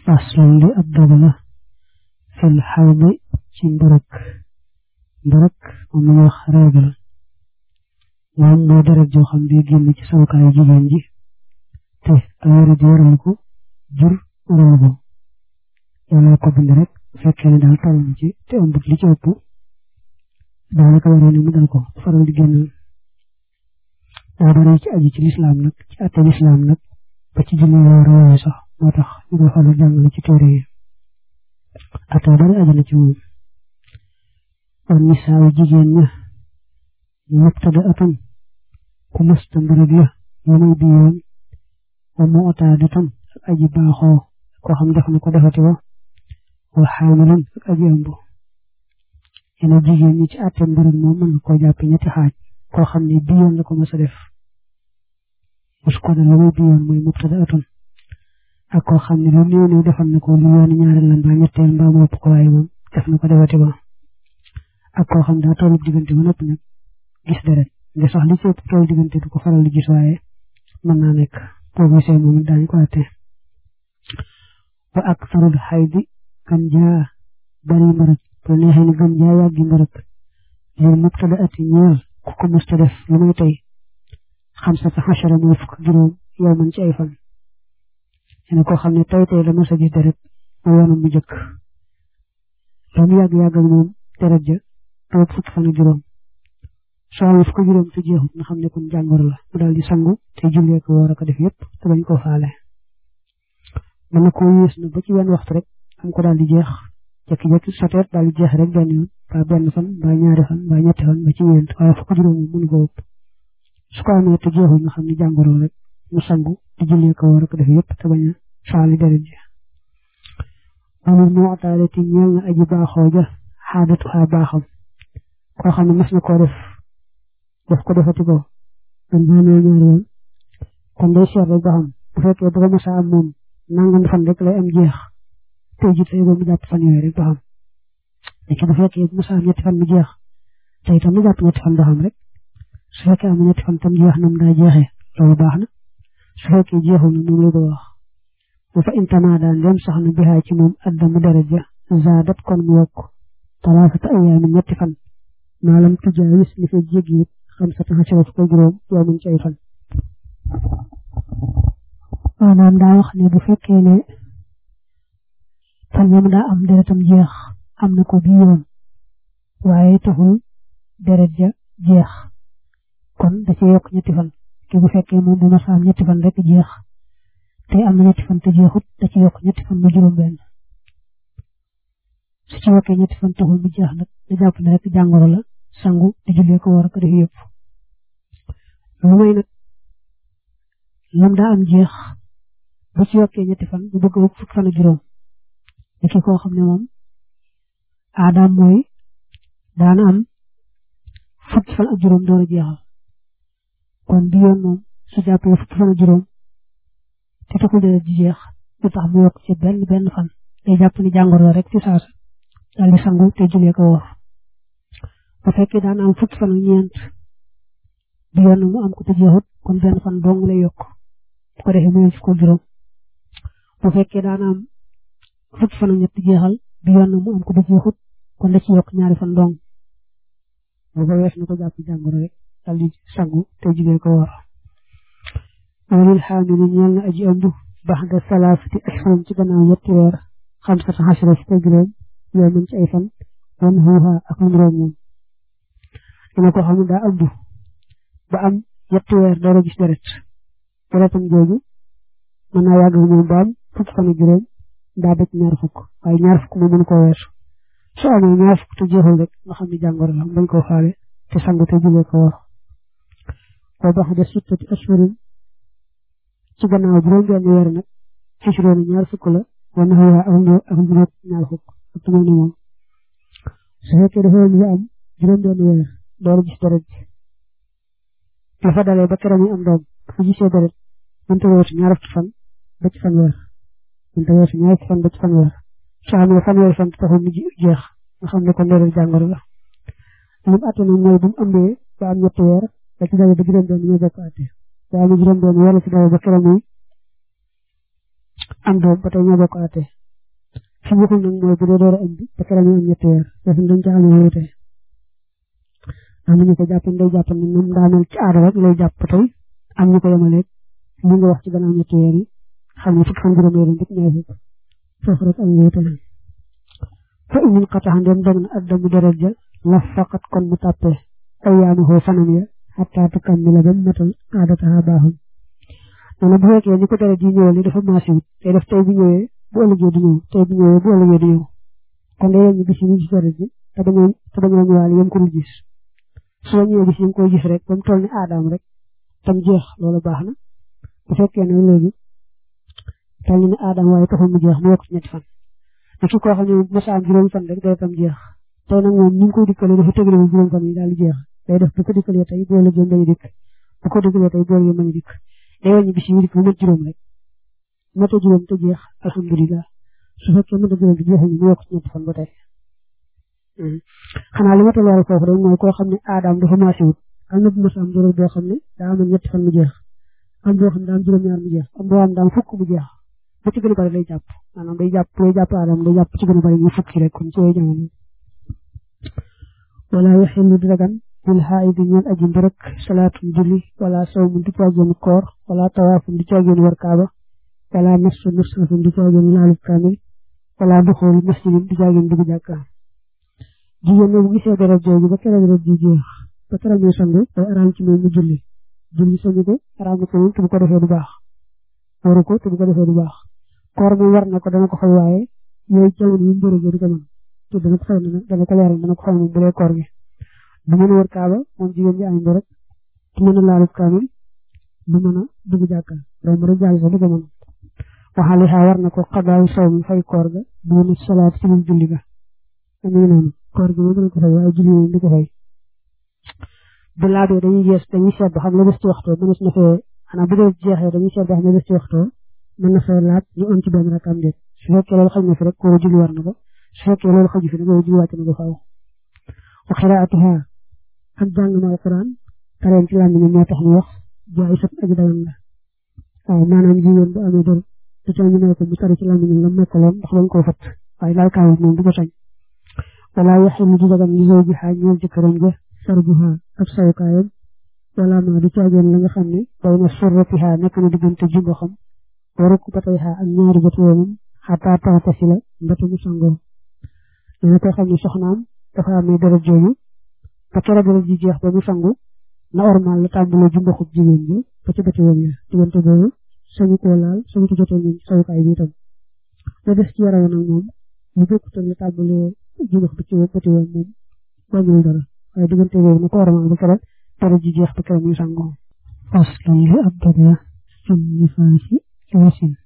faslun li ab dog la fil xawdi ci mbërëk mbërëk moom la wax règle moom mooy deret joo xam ne génn ci sawukaayu jigéen ji te ak yére ji waralu ko jur waralu ko yàlla ko bind rek bu fekkee ne daal toll na ci te ëmbut li ci ëpp daanaka waree ne mu dal ko faral di génn daa bari ci aji ci lislaam nag ci atte lislaam nag ba ci julli woor yooyu sax moo tax ñu koy xoolal jàngale ci téere yi atte bari aji na ci moom kon nisaayu jigéen ña mubtada atam ku mësta mbërëg la yu may bi yoon wa mu otaadi tam ak aji baaxoo koo xam def na ko defati wa wa xaamilan ak aji ëmb yene jigéen ñi ci atte mbërëg moom mën nga koo jàppe ñetti xaaj koo xam ne bi yoon la ko mës a def mus ko dal la muy bi yoon mooy mubtada atam ak koo xam ne lu néew néew defal na ko lu yoon ñaareel la mbaa ñetteel mbaa mu ëpp ko waaye moom def na ko defati ba ak koo xam daa tollu diggante ba noppi nag gis deret nga sax li ci ëpp tollu diggante du ko faral di gis waaye mën naa nekk boo gisee moom daañu ko atte wa ak sarul xaydi kan jaa bari mbërëg bu neexee ni gën jaa yàggi mbërëg lil mubtada ati ñeel ku ko musta def lu muy tey xamsata xachara mooy fukk juróom yow man ci ay fan yene koo xam ne tey tey la mos a gis deret mu yoonam mu jëkk lu mu yàgg-yàgg ak moom deret ja toog fukki fan ak juróom soo amee fukki juróom te jeexut nga xam ne kon jàngoro la mu daal di sangu te jullee ko war a ko def yëpp te bañ koo faale mën na koo yées na ba ci wenn waxtu rek am ko daal di jeex jekki-jekki soteet daal di jeex rek benn yoon ba benn fan ba ñaari fan ba ñetti fan ba ci ñeent waaye fukki juróom moom mënu ko ëpp su ko amee te jeexut nga xam ne jàngoro rek mu sangu te jullee ko war a ko def yëpp te bañ a faale deret ji amul moo ataale ti ñeel na aji baaxoo ja xaadatu xaa baaxam koo xam ne mas na koo def def ko defati ko man boo nee ñaari yoon kon day seet rek ba xam bu fekkee bu ko mos a am moom nangam fan rek lay am jeex tey ji tey ba mu jàpp fan yooyu rek ba xam léegi bu fekkee bu mos a am ñetti fan mu jeex te itam mu jàpp ñetti fan ba xam rek su fekkee am ñetti fan tam jeex nam daa jeexee loolu baax na su fekkee jeexul na moom la ko wax bu fa intamaa daan dem sax na bihaa ci moom addamu deret ja zaadat kon mu yokk talaafata ayaamin ñetti fan maalam tujaawis li fa jéggi it xamsata xasara fukk ak juróom yoo mën ci ay fan maanaam daa wax ne bu fekkee ne fan yam daa am deretam jeex am na ko bi yoon waaye taxul deret ja jeex kon da ci yokk ñetti fan ki bu fekkee moom bu ma saam ñetti fan rek jeex te am na ñetti fan te jeexut da ci yokk ñetti fan mu juróom benn su ci yokkee ñetti fan taxul mu jeex nag da jàpp ne rek jàngoro la sangu di jullee ko war a ko def yëpp lu may nag lam daa am jeex bu ci yokkee ñetti fan bu bëgg fukki fan ak juróom li ki koo xam ne moom aadaam mooy daana am fukki fan ak juróom door a jeexal kon bi yoon moom su jàppee fukki fan ak juróom te taxul deret ji jeex lu tax mu yokk ci benn benn fan day jàpp ni jàngoro la rek ci saasa daal di sangu te jullee ko woor bu fekkee daan am fukki fan ak ñeent bi yoon mu am ko te jeexut kon benn fan dong lay yokk bu ko defee muy fukk juróom bu fekkee daan am fukki fan ak ñett jeexal bi yoon mu am ko te jeexut kon da ci yokk ñaari fan dong bu ko wees na ko jàpp jàngoro rek daal di sangu te jullee ko woor walil xaamili ñeel na aji ëmb baxda salaasati ashhurin ci gannaaw ñetti weer xamsata xasara fukk ak juróom yoo mën ci ay fan wan xuuxa ak ndoom moom dina ko xam ne daa ëmb ba am ñetti weer door a gis deret deretam jooju mën naa yàgg moom ba am fukk fan ak juróom daa bëgg ñaar fukk waaye ñaar fukk moom mënu koo weesu su amee ñaar fukk te jeexul rek nga xam ne jàngoro la bañ koo faale te sangu te julee ko war wa baxda sittati ashhurin ci gannaaw juróom benn weer nag xisroona ñaar fukk la wan xuuxa ak juróom ñaar fukk ak tumal ni moom su fekkee dafa am am juróom benn weer door gis deret ji la fa dalee ba keroog yi am doom fu gisee deret mënta weesu ñaar fukki fan ba ci fan weer mënta weesu ñaar fukki fan ba ci fan weer su amee fan weer fan taxul mu jeex nga xam ne kon deret jàngoro la lim atte nag mooy bu mu ëmbee ba am ñetti weer da ci dalee ba juróom benn ñoo bokk atte ba am juróom benn weer la ci dalee ba keroog yi am doom ba tey ñoo bokk àtte fi mu waxul nag mooy bu dee door a ëmb ba keroog ñu am ñetti weer foofu dañ ca amee wuute am ñu ko jàpp day jàpp ne moom daa mel ci aada rek lay jàpp tey am ñu ko yemaleeg li nga wax ci gannaaw ñetti weer yi xam ne fukki fan juróom weer yi ñaar fukk foofu rek am wuute fa imin xataxan dem dog na addamu deret ja la faqat kon mu tàppe ayyaamahu fanam ya xataa tukammila ba matal aadataha baaxum nee bu fekkee ni ko deret ji ñëwal ni dafa maasi wut tey def tey bu ñëwee bu ëllëgee di ñëw tey bu ñëwee bu ëllëgee di ñëw kon day ñu gis ñu gis deret ji te dañoo te dañoo ñëwaale yam ko dul gis soo ñëwee gis ñu koy gis rek ba mu toll ni aadaam rek tam jeex loolu baax na bu fekkee ne léegi toll ni aadaam waaye taxul mu jeex mu yokk ci ñetti fan te ki koo xam ne mos a am juróom fan rek day tam jeex tey nag moom ni ñu koy dikkalee dafa tëgale bu juróom fan yi daal di jeex day def bu ko dikkalee tey boo lëggee bañ a dikk bu ko dikkalee tey boo lëggee bañ a dikk day wàññi bis yi dikk bu mat juróom rek mata juróom te jeex alhamdulilah su fekkee mata juróom te jeexul ñu yokk ci ñetti fan ba tey xanaa li ma ta leeral foofu rek mooy koo xam ne aadaam dafa maasi wut am na bu mos a am juróom boo xam ne daa amoon ñetti fan mu jeex am boo xam ne daa am juróom-ñaar mu jeex am boo xam ne daa am fukk mu jeex ba ci gën a bari lay jàpp maanaam day jàpp day jàpp aadam day jàpp ci gën a bari ñu fukki rek kon ci yooyu jamono wala yaxillu di dagan bil xaayidi ñeel aji mbërëk salaatun julli wala sawmun di caagéenu koor wala tawaafun di caagéenu war kaaba wala masu mushafin di caagéenu laalub kaamil wala duxoolu masjidin di caagéenu dugg jàkka jigéen ñi bu gisee deret jooju ba keroog deret ji jeex ba keroog ñu sangu day araam ci moom mu julli julli sañu ko araam na ko moom te bu ko defee du baax waru ko te bu ko defee du baax koor moom war na ko dana ko fay waaye yooyu jamono yu mbërëg du ko mën te dana ko fay dana ko leeral dana ko fay moom bu dee koor gi du mën a wër kaaba moom jigéen ji am mbërëg du mën a laalub kaamil du mën a dugg jàkka romb rek jàll sax du ko mën waxaali xaa war na ko xadaaw sow mi fay koor ga du mën a salaat ci moom julli ga amuy noonu koor gi moom dana ko fay waaye julli moom du ko fay bu laabee dañuy gees dañuy seet ba xam la des ci waxtoo mënees na fee xanaa bu dee jeexee dañuy seet ba xam la des ci waxtoo mën na fee laab ñu am ci benn rakam déet su fekkee loolu xaj na fi rek koo julli war na ko su fekkee loolu xaju fi nag loolu julli wàcc na ko faaw wa xiraatuha ak jàng ma alquran tareen ci làmmiñam moo tax ñu wax jaay sat aji dagan la waaw maanaam jigéen bu amee dër te ca ñu ne ko mu tari ci làmmiñam la mekkaloon ndax dañ koo fat waaye laal kaawut moom du ko sañ wala yaxilu di dagan li zawji xaa ñeel jëkkëram ja sarbuha ab sawukaayam wala ma du caageen la nga xam ne bay na surratiha nekk na diggante jumbo xam waru ko batay xaa ak ñaari bët yoonam xataa taxatasi la mbata mu sangoo dina ko xam ne soxnaam dafa amee deret jooju ba kera deret ji jeex ba mu sangu na ormal la tàmbalee jumbo xub jigéen ji ba ci bët yoon ya diggante boobu sañu koo laal sañu ko jotee ñun sawukaay bi itam la des ci yaram nag moom lu bokkut ak la tàmbalee jumbo xub ci bët yoon moom wàññiwul dara waaye diggante boobu na ko ormal ba kera deret ji jeex ba kera muy sangoo faslan li ab dog la fi nifaasi ci wasin